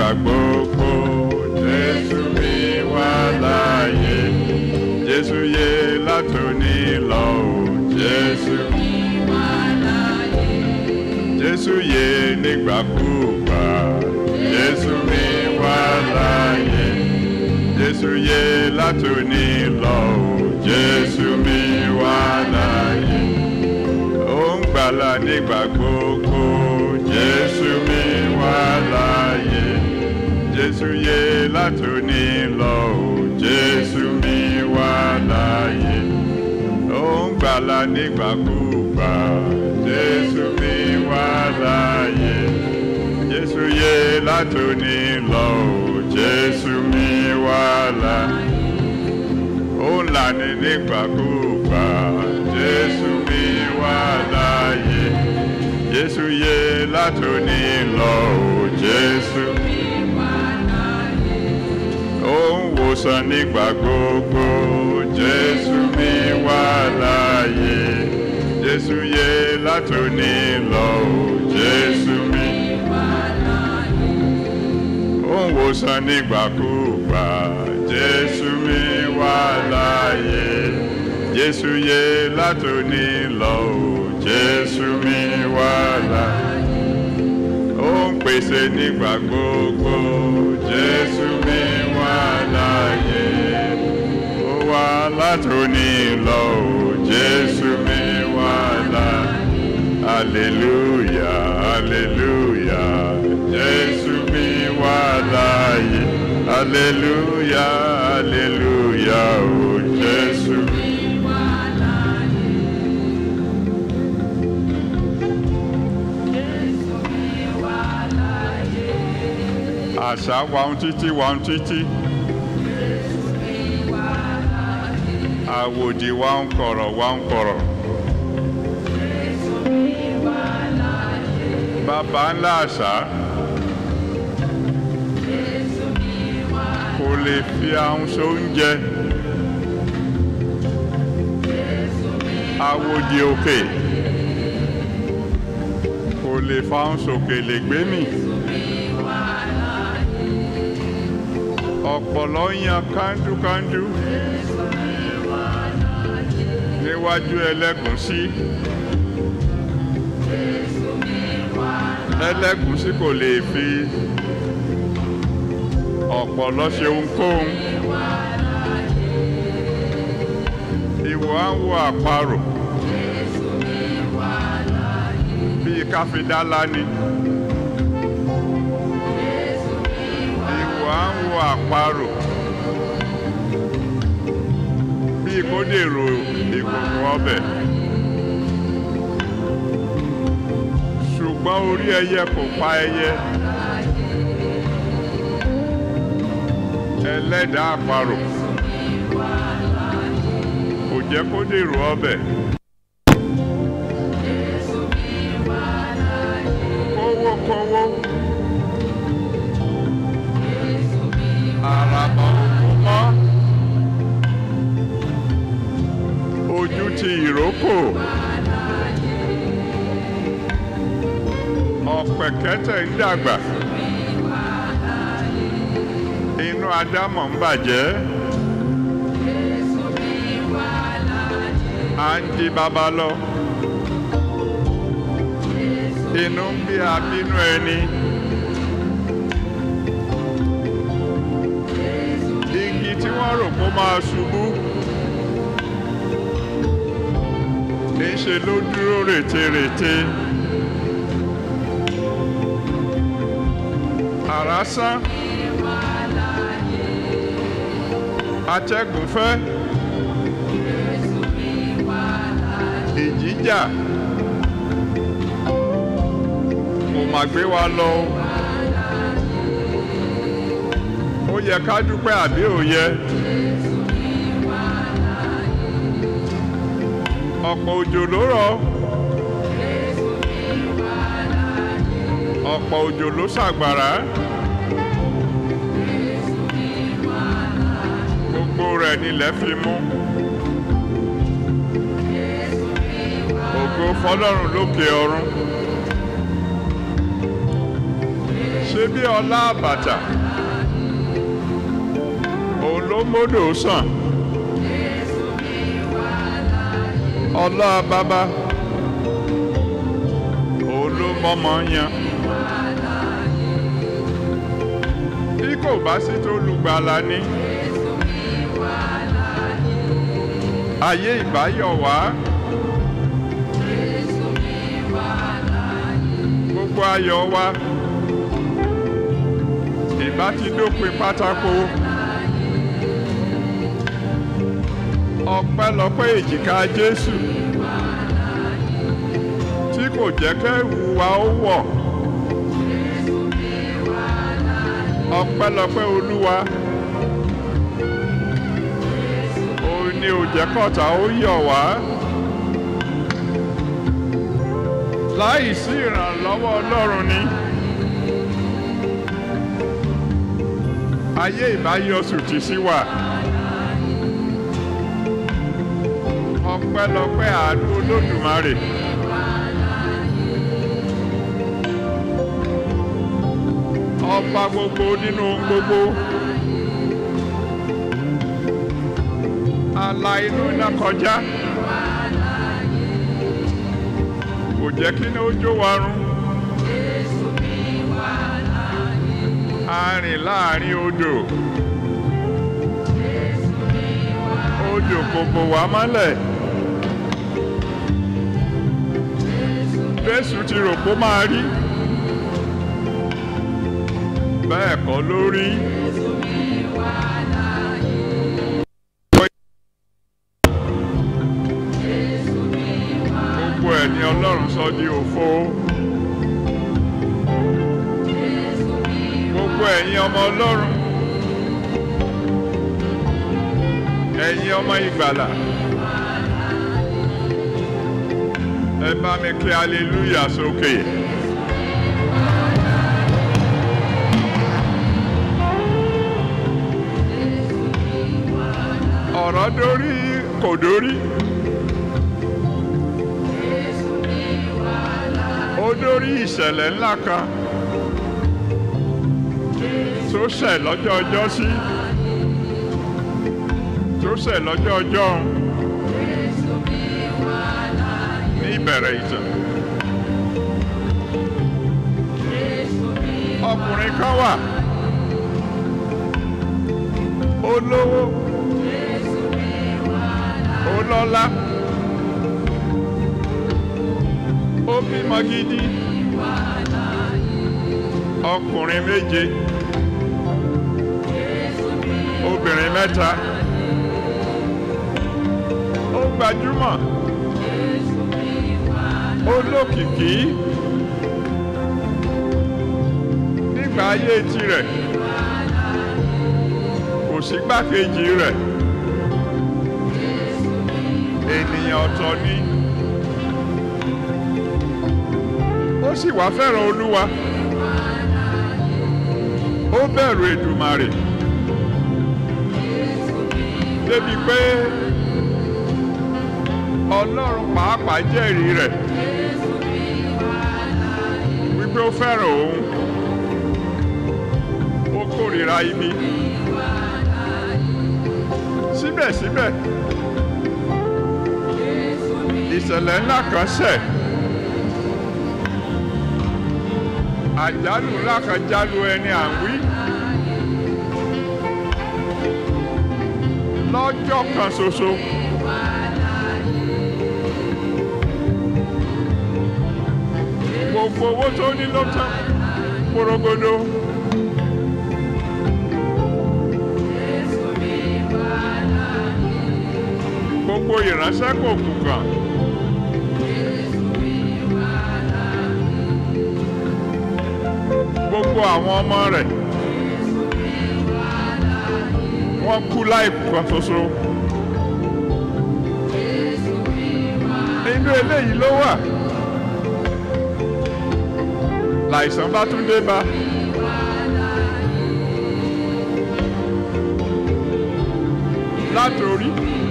nígbà gbogbo jésù mi wà láàyè jésù yé látòní lọ o jésù jésù yé nígbàkúgbà jésù mi wà láàyè jésù yé látòní lọ o jésù mi wà láàyè ó ń gbàlà nígbà gbogbo jésù mi wà láàyè jésù yé látòní lọ o jésù mi wà láàyè ó ń gbàlà nígbàkúgbà jésù mi wà láàyè jésù yé látòní lọ o jésù mi wà láàyè ó ń lànà nígbàkúgbà jésù mi wà láàyè jésù yé látòní lọ o jésù ó ń wòsàn nígbà gbogbo jésù mi wà láàyè jésù yé látòní lọ o jésù mi ó ń wòsàn nígbàkúgbà jésù mi wà láàyè jésù yé látòní lọ o jésù mi wà láàyè ó ń pèsè nígbà gbogbo jésù mi wà láàyè ó wà látòní lọ o jésù mi wà láàyè hallelujah hallelujah jésù mi wà láàyè hallelujah hallelujah o jésù mi. àṣà wa ń títí wa ń títí àwòdì wa ń kọ̀rọ̀ wa ń kọ̀rọ̀ bàbá ńlá àṣà kò lè fi ahun sóúnjẹ àwòdì òkè kò lè fa ahun sókè lè gbé mì. ọ̀pọ̀lọ́ yan kándúkándú níwájú ẹlẹ́gùnsí ẹlẹ́gùnsí kò lè fi ọ̀pọ̀lọ́ ṣe ohunkóhun ìwọ á wo àparò bíi káfíńdálá ni. ìwọ á ń wo àparò bíi kó dèrò ìkòkò ọbẹ̀ ṣùgbọ́n orí ẹyẹ kò pa ẹyẹ ẹlẹ́dàá àparò kò jẹ́ kó dèrò ọbẹ̀. kówó kówó. àràbà òkú mọ́ ojú ti ìrókò ọ̀pẹ̀kẹ́tẹ̀ ń dàgbà inú adámọ̀ ń bàjẹ́ à ń di bàbá lọ inú ń bí abínú ẹni. igi tí wọ́n rò kó máa ṣubú níṣe ló dúró rètérètè àrá sán atẹ́gùn fẹ́ ìjì jà kò má gbé wa lọ o. ó yẹ ká dúpẹ́ àbí ò yẹ. ọ̀pọ̀ òjò ló rọ̀ ọ̀pọ̀ òjò ló ṣàgbàrá gbogbo rẹ̀ nílẹ̀ fi mú ògo fọlọ́run lókè ọ̀run ṣé bí ọlá àbàtà òun ló módò sàn ọlá bàbá òun ló mọmọ yan bí kò bá sí tó lùgbàlà ní ayé ìbáyọ̀ wá gbogbo ayọ̀ wa ìbá ti dópin pátákó ọpẹ́lọpẹ́ èjìká Jésù tí kò jẹ́ kẹ́rù wa ó wọ̀ ọpẹ́lọpẹ́ Olúwa òun ni ò jẹ́ kọ́ta ó yọ̀ wá láì sí ìrànlọ́wọ́ Ọlọ́run ni ayé ìbáyọsùn ti sí wà. ọpẹ́lọpẹ́ àánú Olódùmarè. ọba gbogbo nínú gbogbo. ala inú iná kọjá. kò jẹ́ kí ní ó jó wa run. a rìn láàrin odò. odò kò bò wá mọ́lẹ̀. Jésù ti rò pé ó máa rí bẹ́ẹ̀ kọ́ ló rí. gbogbo ẹ̀ ni Ọlọ́run sọ di òfo. gbogbo ẹ̀yin ọmọ Ọlọ́run ẹ̀yin ọmọ ìgbàlà. ẹ bá mi kí hallelujah sókè. ọ̀rọ̀ dórí kò dórí. ó dórí ìṣẹ̀lẹ̀ ńlá kan tó ṣẹ̀ lọ́jọ́ ọjọ́ sí tó ṣẹ̀ lọ́jọ́ ọjọ́ ọ̀hún. ìbẹ̀rẹ̀ ìtàn. ọkùnrin kan wà olówó olọ́lá ó bímọ gidi ọkùnrin méje obìnrin mẹ́ta ó gbajúmọ̀ olókìkí nígbà ayé tirẹ̀ kò sí gbákejì rẹ̀ ènìyàn ọ̀tọ̀ ni ó sì wá fẹ́ràn olúwa ó bẹ̀rù Èdùmàrè débi pé ọlọ́run pàápàá jẹ́rìí rẹ̀ wípé ó fẹ́ràn òun ó kórìíra ibi síbẹ̀síbẹ̀ ìṣẹ̀lẹ̀ ńlá kan ṣẹ̀ àjálù ńlá kan jálu ẹni à ń wí lọ́jọ́ kan ṣoṣo. gbogbo owó tó ní ló tán porogodo. gbogbo ìránṣẹ́ kò kù kàn. gbogbo àwọn ọmọ rẹ̀ wọ́n kú láìkú kan ṣoṣo. inú eléyìí ló wà. láìsàn bá tún dé bá. látòrí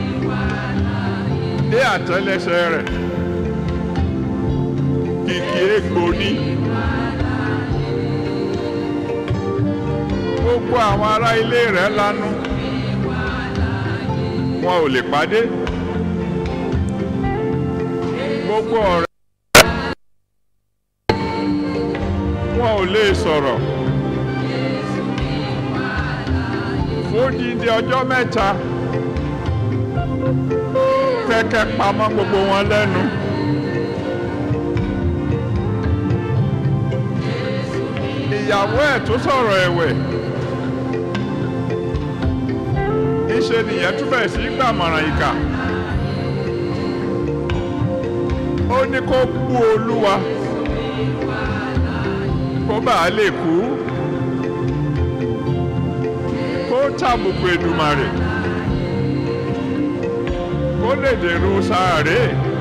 dé àtẹ́lẹsẹ̀ rẹ̀ kìkì egbò ní gbogbo àwọn ará ilé rẹ̀ lanu wọn ò lè pàdé gbogbo ọ̀rẹ́ wọn ò lè sọ̀rọ̀ fódìdí ọjọ́ mẹ́ta kẹ́kẹ́ pamọ́ gbogbo wọn lẹ́nu. ìyàwó ẹ̀ tó sọ̀rọ̀ ẹ̀wẹ̀ ìṣe nìyẹn tún bẹ̀rẹ̀ sí gbàmọ̀ràn ìkà ó ní kó bú olúwa kó bàa lè kú kó tàbùkù Èdùmàrè kó lè dèrò sàárè.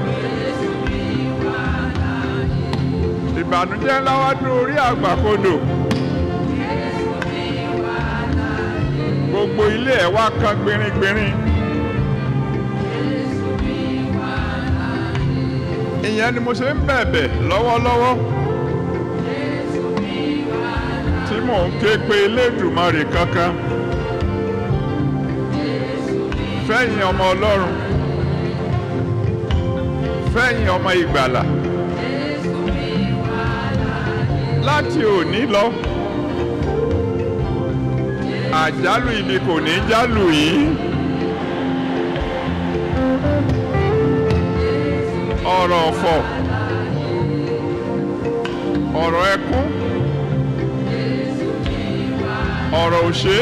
ìbànújẹ́ ńlá wá dún orí àgbàkodò gbogbo ilé ẹ̀ wá kan gbìnrín-gbìnrín ìyẹn ni mo ṣe ń bẹ̀bẹ̀ lọ́wọ́lọ́wọ́ tí mò ń ké pe Elédùmarè kankan fẹ́yìn ọmọ Ọlọ́run fẹ́yìn ọmọ ìgbàlà. láti òní lọ àjálù ibi kò ní jálù yìí ọ̀rọ̀ ọ̀fọ̀ ọ̀rọ̀ ẹkún ọ̀rọ̀ òṣè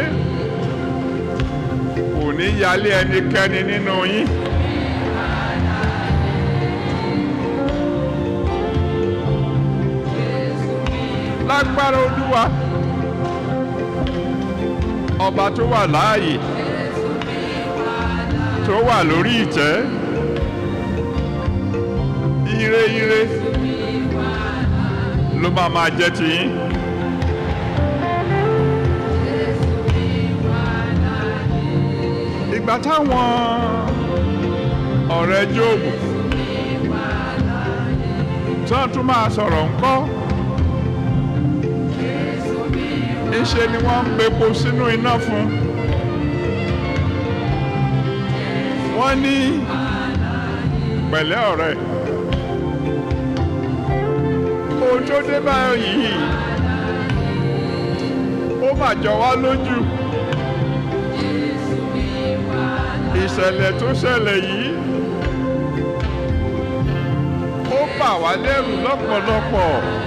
kò ní yálé ẹnikẹ́ni nínú yín. lágbára olúwa ọba tó wà láàyè tó wà lórí ìtẹ́ ire ire ló máa máa jẹ́ tiyín. ìgbà táwọn ọ̀rẹ́ Jóòbù tí wọ́n tún máa sọ̀rọ̀ ńkọ́ ńṣe ni wọ́n ń bepo sínú iná fún wọ́n ní pẹ̀lẹ́ ọ̀rẹ́ ohun tó dé báyọ̀ yìí ó mà jọ wá lójú ìṣẹ̀lẹ̀ tó ṣẹlẹ̀ yìí ó bà wá lẹ́rù lọ́pọ̀lọpọ̀.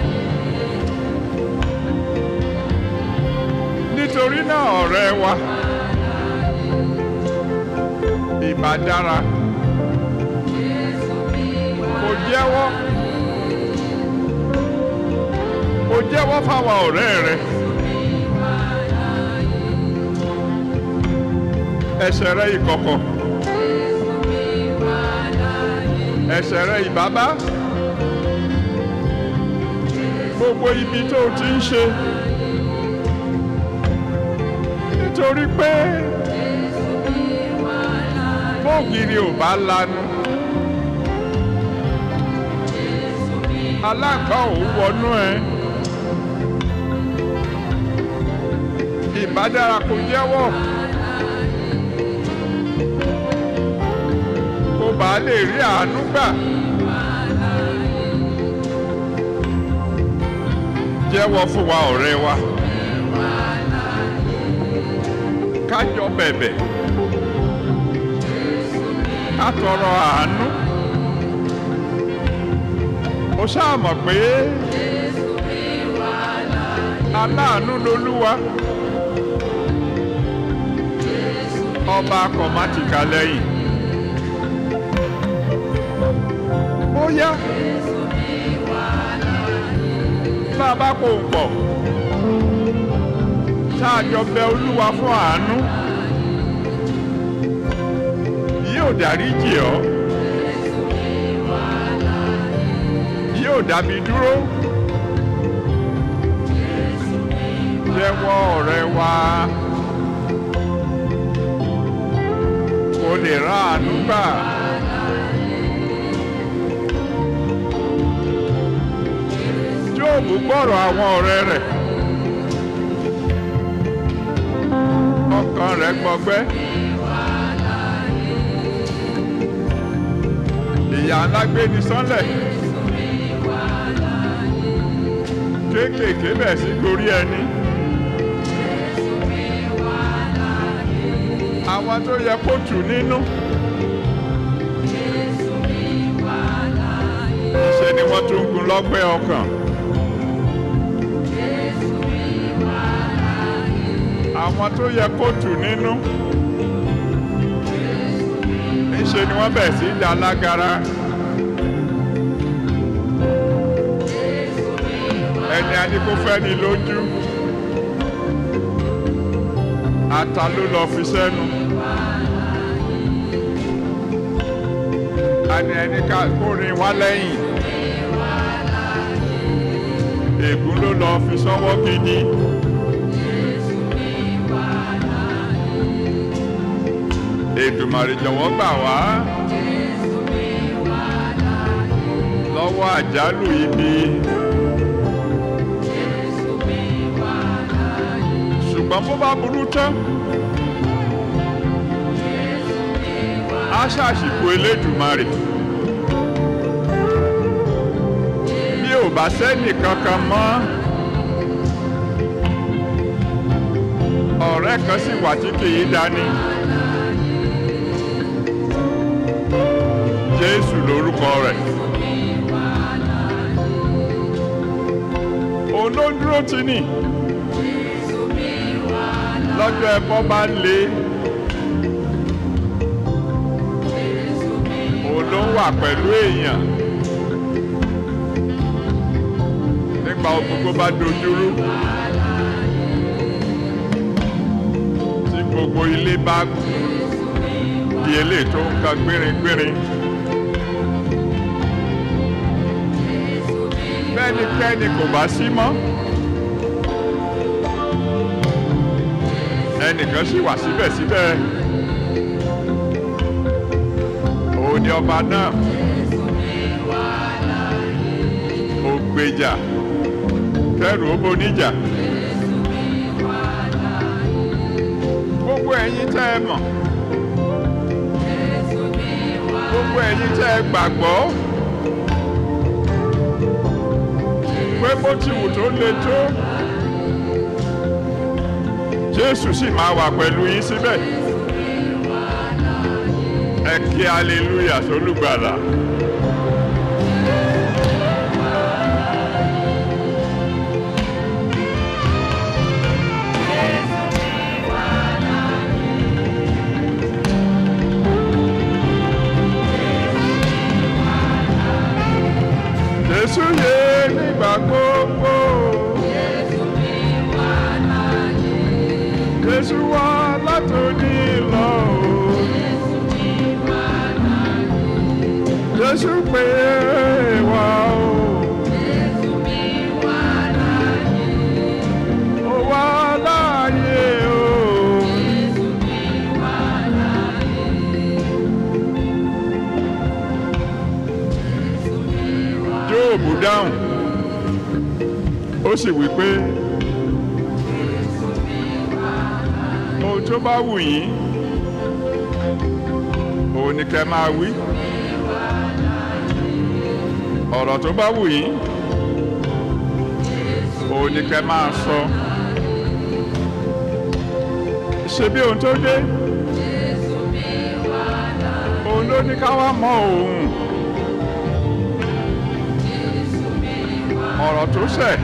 nítorí náà ọ̀rẹ́ wa ìbá dára kò jẹ́wọ́ kò jẹ́wọ́ fáwọn ọ̀rẹ́ rẹ ẹ̀ṣẹ̀ rẹ ìkọ̀kọ̀ ẹ̀ṣẹ̀ rẹ ìbábá gbogbo ibi tó o ti ń ṣe. nítorí pé bóògiri ò bá lanu aláǹgbá ò wọnú ẹ ìbádára kò jẹ́wọ́ kó bá lè rí àánú gbà jẹ́wọ́ fún wa ọ̀rẹ́ wa. kájọ bẹ̀bẹ̀ ká tọrọ àánú ó ṣáà mọ̀ pé aláàánú lolúwa ọba kọ̀mátìkà lẹ́yìn bóyá bá a bá kó ń pọ̀ ṣáàjọ bẹ olúwa fún àánú yóò dáríjì ọ́ yóò dábì dúró jẹ́wọ́ ọ̀rẹ́ wa kó lè rà àánú gbà. Jóòbù gbọ́rọ̀ àwọn ọ̀rẹ́ rẹ̀ ọkàn rẹ̀ gbọgbẹ́. ìyá ńlá gbé ní sánlẹ̀. kéékèèké bẹ̀ sí gorí ẹni. àwọn tó yẹ kó tù nínú. ṣe ni wọ́n tún gun lọ́gbẹ́ ọkàn. àwọn tó yẹ kó tù nínú. níṣe ni wọ́n bẹ̀ sí dá lágara. ẹni adíkó fẹ́ ni lójú. ata ló lọ fi sẹ́nu. ani ẹni ká kórin wá lẹ́yìn. ègún ló lọ fi sọ́wọ́ gidi. Èdùmàrè jọ̀wọ́ gbà wá lọ́wọ́ àjálù ibi. ṣùgbọ́n bó bá burú tán á ṣàṣìkò Elédùmarè. bí ò bá sẹ́nì kankan mọ́ ọ̀rẹ́ kan sì wà tí kì í dání. Jésù lórúkọ rẹ̀. òun ló dúró tì ní lọ́jọ́ ẹbọ bá le. òun ló ń wà pẹ̀lú èèyàn. nígbà gbogbo bá dojúrú. tí gbogbo ilé bá di eléyìí tó ń kan gbéringbérin. bẹ́nikẹ́ni kò bá sí mọ́. ẹnìkan sì wà síbẹ̀síbẹ̀. òun ni ọba náà. ó gbèjà kẹrù ó boníjà. gbogbo ẹ̀yin tẹ́ ẹ mọ̀. gbogbo ẹ̀yin tẹ́ ẹ gbàgbọ́. pé bó ti wù tó le tó Jésù sì máa wà pẹ̀lú yín síbẹ̀ ẹ kí hallelujah sólùgbàlà. Jésù yé nígbà gbogbo. Jésù wá látòní lọ o. Jésù pè wá o. Ó wá láàyè o. Jóòbù dáhùn ó sì wí pé ohun tó bá wù yín òun ni kẹ́ máa wí ọ̀rọ̀ tó bá wù yín òun ni kẹ́ máa sọ ṣe bí ohun tó dé òun ló ní ká wá mọ òun ọ̀rọ̀ tó ṣẹ̀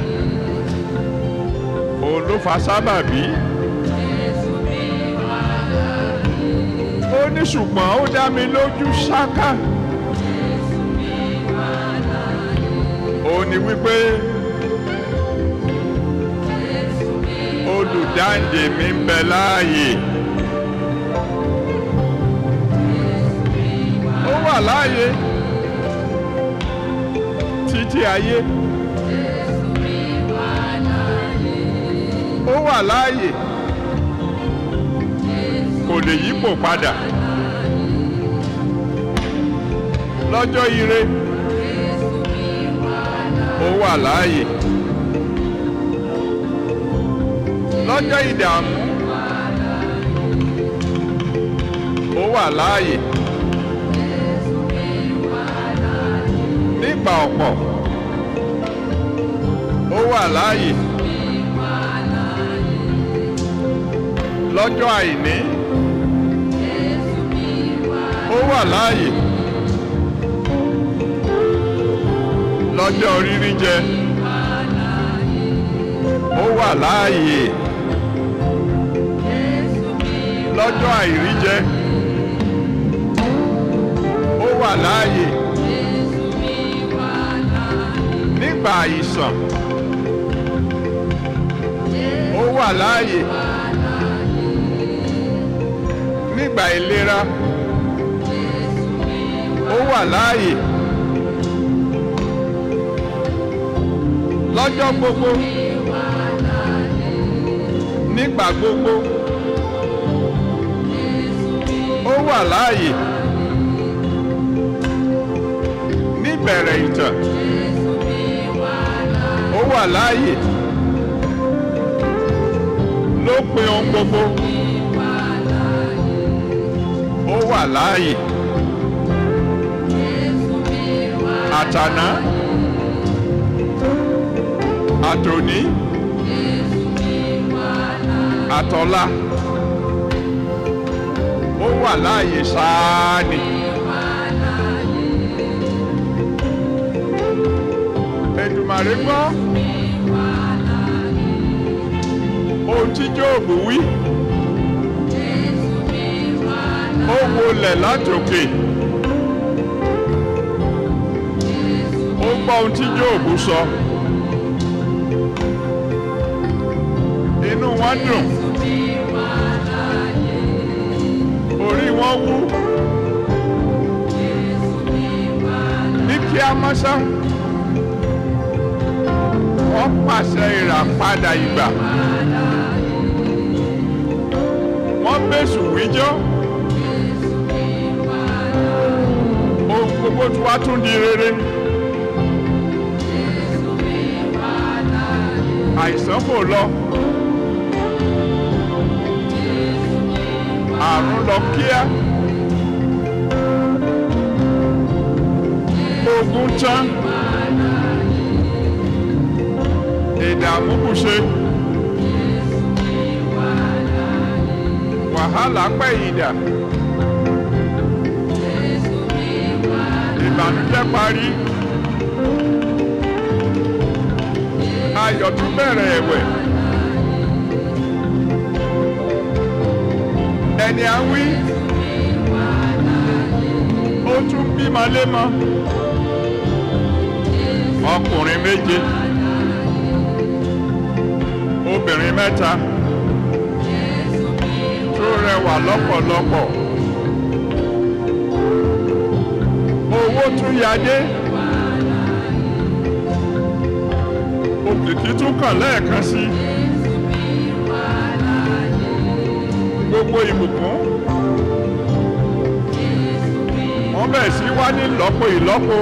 òun ló fa sábàbí. ó ní ṣùgbọ́n ó dá mi lójú ṣáká. ó ní wípé olùdáǹdè mi ń bẹ láàyè. ó wà láàyè títí ayé. ó wà láàyè kò lè yípo padà lọ́jọ́ ire ó wà láàyè lọ́jọ́ ìdààmú wà láàyè nígbà ọ̀pọ̀ ó wà láàyè lọ́jọ́ àìní ó wà láàyè lọ́jọ́ rírí jẹ ó wà láàyè lọ́jọ́ àìrí jẹ ó wà láàyè nígbà àìsàn ó wà láàyè nígbà ìlera ó wà láàyè lọ́jọ́ gbogbo nígbà gbogbo ó wà láàyè níbẹ̀rẹ̀ ìtàn ó wà láàyè lópin ohun gbogbo ó wà láàyè àtàná àtòní àtọ̀la ó wà láàyè sáà ni. Èdùmàrè gbọ́ ohun tí Jóòbù wí ó wọlẹ̀ látòkè ó gbọ́ ohun tí Jóòbù sọ inú wọn dùn orí wọn wú ní kí a mọ́ sáà wọ́n pàṣẹ ìràpadà ìgbà. wọ́n bẹ̀sù wíjọ́. ohun gbogbo tí wàá tún di rere. àìsàn kò lọ. àrùn lọ kíá. ogun tán. ìdààmú kù ṣe. wàhálà pẹ̀yìndà. ìbànújẹ́ parí. ayọ̀ tún bẹ̀rẹ̀ ẹ̀wẹ̀. ẹni à ń wí. ó tún bímọ lémọ. ọkùnrin méje obìnrin mẹ́ta tó rẹwà lọ́pọ̀lọpọ̀ owó tún yadé òkìkí tún kàn lẹ́ẹ̀kan sí gbogbo ìbùkún wọ́n bẹ̀ sí wá ní ìlọ́po ìlọ́po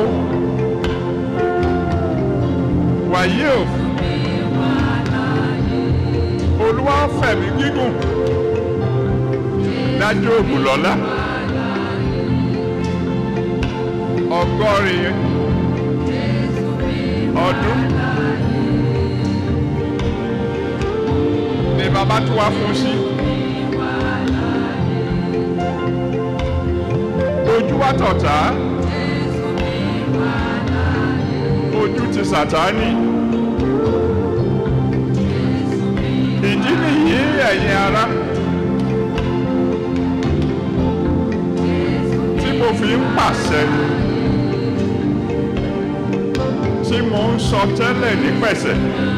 wàyí o olúwa fẹ̀mí gígùn dájú ògùn lọ́lá ọgọ́rin ọdún ni bàbá tó wá fún sí ojú wa tọ̀tá ojú ti sàtánì. ìdí nìyí ẹ̀yin ará tí mo fi ń pàṣẹ tí mo ń sọ tẹ́lẹ̀ ní pẹ̀sẹ̀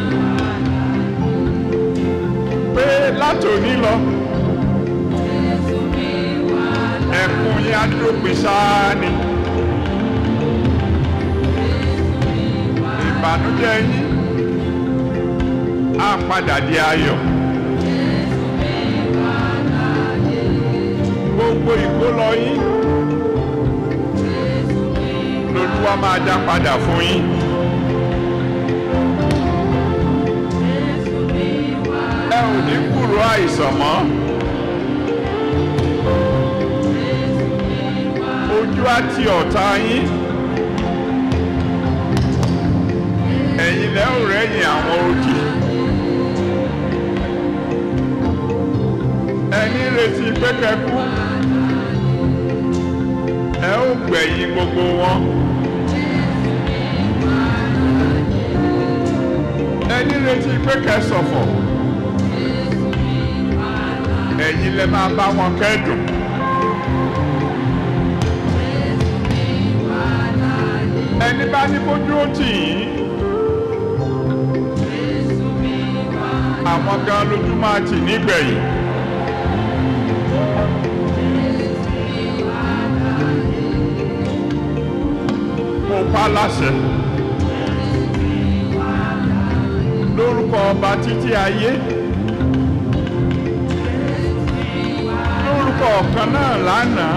pé látòní lọ ẹkún yín á dópin sáá ni ìbànújẹ́ yín á padà di ayọ̀. gbogbo ìkólọ yín lolúwa máa dá padà fún yín. ẹ ò ní kúrò àìsàn mọ́. ojú á ti ọ̀tá yín ẹ̀yin lẹ́ ò rẹ́yìn àwọn odi ẹni retí pé kẹ́kú ẹ ó gbẹ̀yìn gbogbo wọn. ẹni retí pé kẹsọ̀fọ̀ ẹ̀yin lẹ máa bá wọn kẹ́dùn. ẹni bá ní kójú ó tì yín àwọn gan lójú máa tì nígbẹ̀yìn. mo pa láṣẹ lórúkọ ọba títí ayé lórúkọ ọ̀kan náà lánàá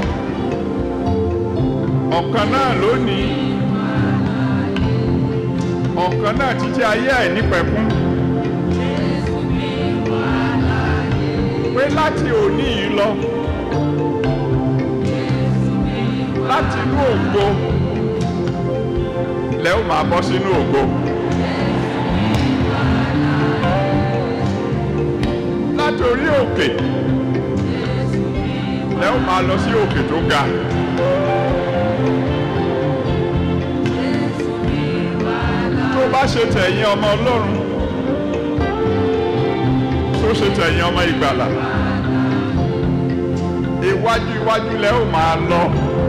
ọ̀kan náà lónìí ọ̀kan náà títí ayé àìnípẹ̀kún pé láti òní yìí lọ láti inú ògo lẹ́ ó máa bọ́ sínú ògo. láti orí òkè lẹ́ ó máa lọ sí òkè tó ga. tó bá ṣe tẹ̀yìn ọmọ ọlọ́run tó ṣe tẹ̀yìn ọmọ ìgbàlà iwájú iwájú lẹ́ ó máa lọ.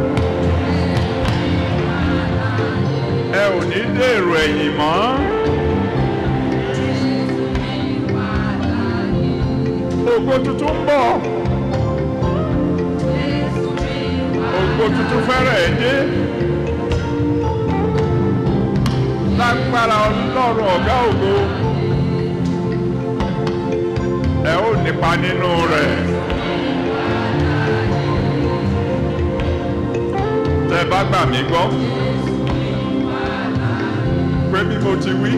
ẹ ò ní dèrò ẹ̀yìn mọ́. ògo tuntun ń bọ̀. ògo tuntun fẹ́rẹ̀ dé. lágbára ọlọ́run ọ̀gá ògo. ẹ ó nípa nínú rẹ̀. tẹ bá gbà mí gbọ́ pé bí mo ti wí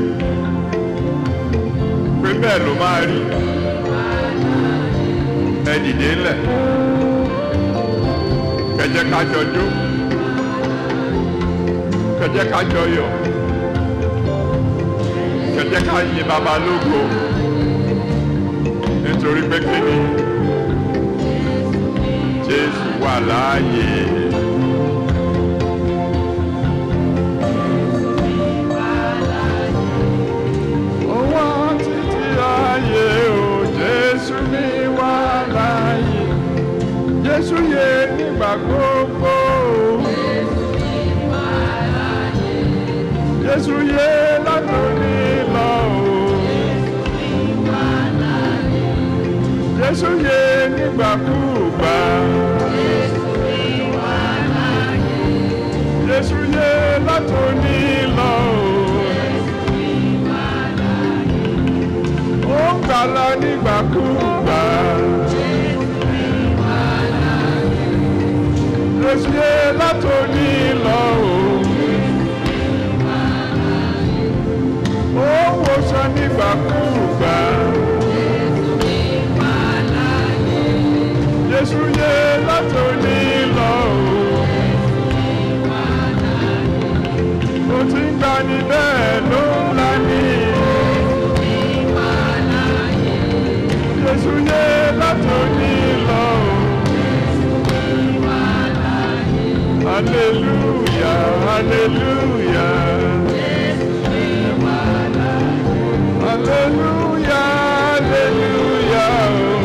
pé bẹ́ẹ̀ ló máa rí ẹ dìde ńlẹ̀ kẹjẹ ká jọ jó kẹjẹ ká jọ yọ̀ kẹjẹ ká yin baba lógo nítorí pé kíni Jésù wà láàyè. Ó wà títí ayé o, Jésù mi wà láàyè. Jésù yè nígbà gbogbo. Jésù yè látòní lọ o. Jésù yè nígbàkúùgbà. Jésù yè látòní lọ o. Ó ń gbàlà nígbàkúùgbà. Jésù yè látòní lọ o. Ó ń wòsàn nígbàkúùgbà. Jésù yè látòní lọ o. Ó ti ń gbani bẹ́ẹ̀ ló ń lani. Jésù yè látòní lọ o. Hallelujah, hallelujah. Hallelujah, hallelujah.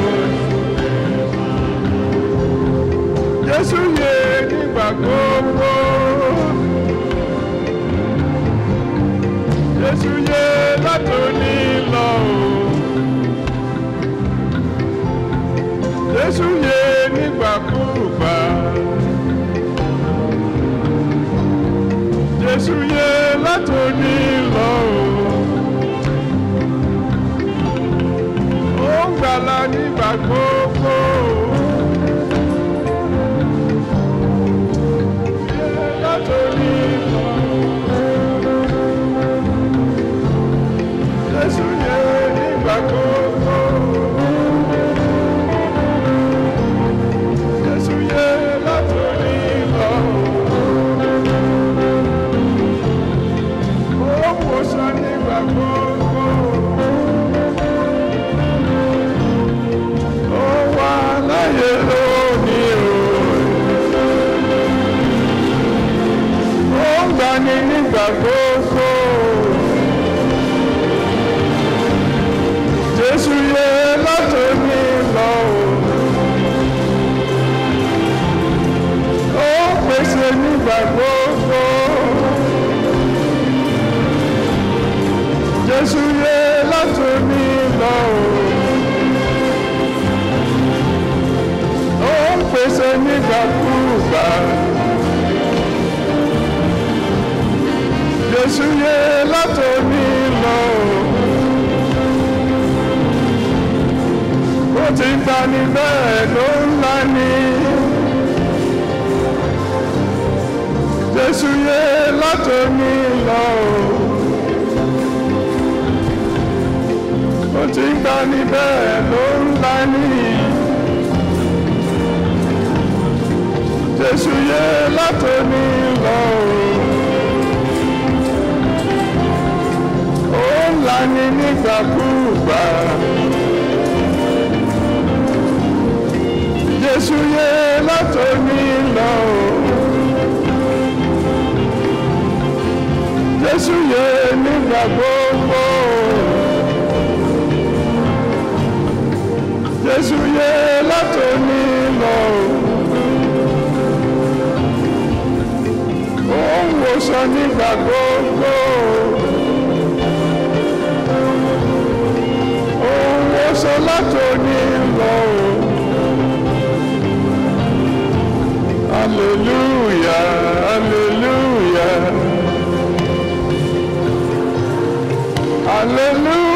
Jésù yè nígbà gbogbo. Jésù yè látòní lọ o. Jésù yè nígbàkúùgbà. Jésù yè látòní lọ o. Ó ń gbàlà nígbà gbogbo. Yè látòní lọ o. Jésù yè nígbà gbogbo. nígbà gbogbo. Jésù yẹ látòní lọ. Ó pèsè nígbà gbogbo. Jésù yẹ látòní lọ. Ó pèsè nígbàkúgbà. Jésù yẹ látòní lọ. Ó ti ń tani bẹ́ẹ̀ ló ń lani. Jésù yẹ látòní lọ. Ó ti ń tani bẹ́ẹ̀ ló ń lani. Jésù yẹ látòní lọ. Ó ń lani nígbàkúgbà. Jésù yẹ látòní lọ. Jésù yẹ nígbà gbogbo. Jésù yẹ látòní lọ. Ó ń wòsàn nígbà gbogbo. Ó ń wòsàn látòní lọ. Hallelujah, hallelujah. Hallelujah.